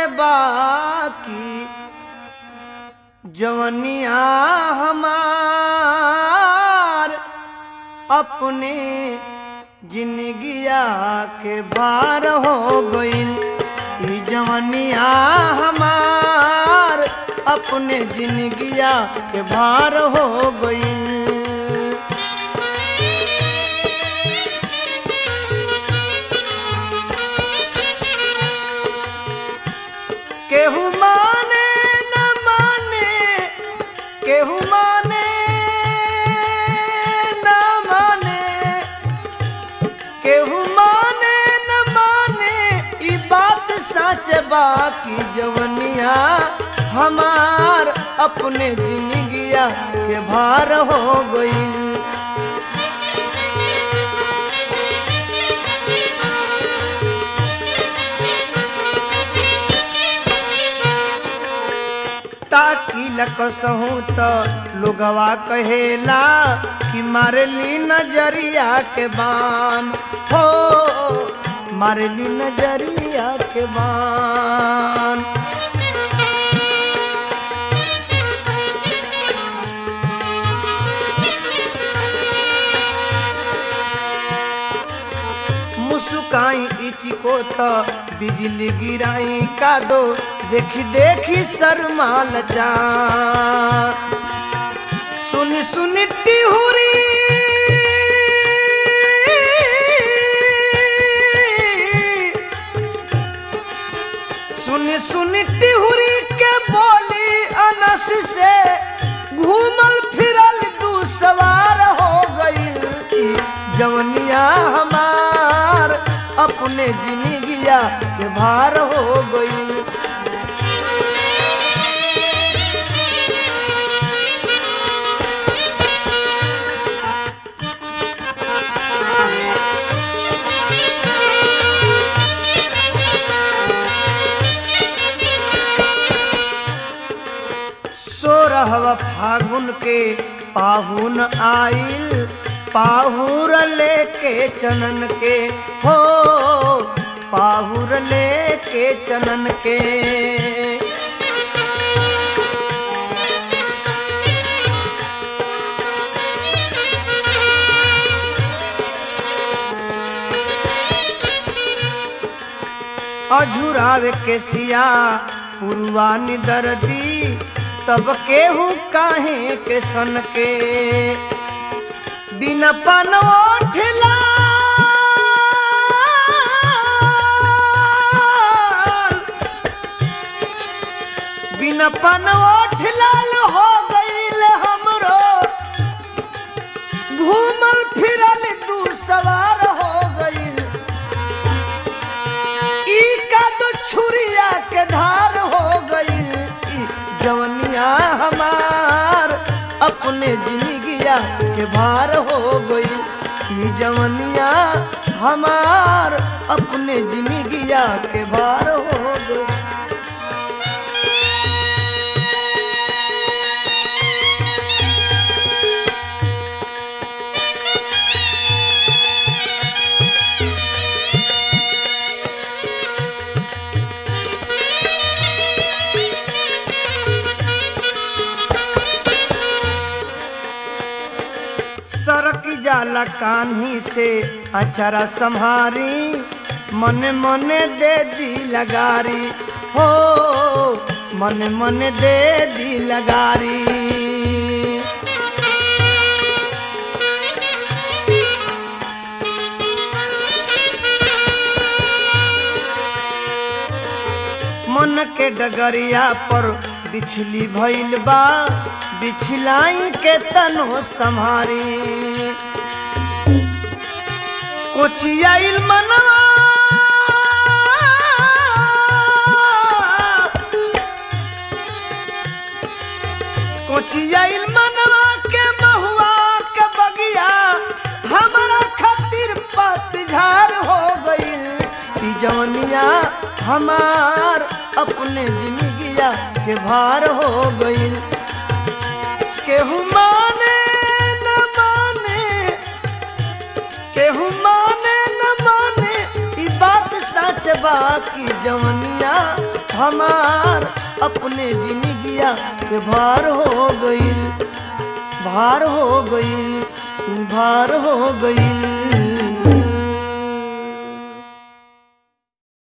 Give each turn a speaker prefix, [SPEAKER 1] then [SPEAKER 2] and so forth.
[SPEAKER 1] बाकी जवनिया हमार अपने जिंदगिया के भार हो गईल ई जवनिया हमार अपने जिंदगिया के भार हो गईल केहू माने न माने केहू माने न माने केहू माने न माने ई बात सच बाकी जवनिया हमार अपने जिंदगिया के भार हो गई ताकि लकसहूँ तो लोगवा कहेला कि मारली नजरिया के बान हो मारली नजरिया के बान मुस्काई इची को तो बिजली गिराई का दो देखी देखी शर्माल जा सुनी सुनी टिहुरी सुनी सुनी टिहुरी के बोली अनस से घूमल फिरल दू सवार हो गई जवनिया हमार अपने जिंदगिया के भार हो गई सोरहवा फागुन के पाहुन आइल पाहुर लेके चनन के हो पाहुर लेके चनन के अझुरावे के सिया पुरवानी दर्दी तब केहू काहे के सन के बिन पनोठला बिन पनोठ लाल हो गईल हमरो घूमल फिरल दू सवार हो गईल ई का तो छुरिया के धार हो गई जवनिया हमार अपने जिंदगिया के भार हो गई ई जवनिया हमार अपने जिंदगिया के भार हो गई सरक जाला कान्ही से अचरा संहारी मन मन दे दी लगारी हो मन मन दे दी लगारी मन के डगरिया पर बिछली भइल बा बिछलाई के तनो संहारी कोचियाइल मनवा कोचियाइल मनवा के महुआ के बगिया हमारा खातिर पतझार हो गईल ई जवनिया हमार अपने जिंदगिया के भार हो गईल केहू माने न माने केहू माने न माने ई बात सच बा कि जवनिया हमार अपने जिंदगिया के भार हो गईल भार हो गईल भार हो गईल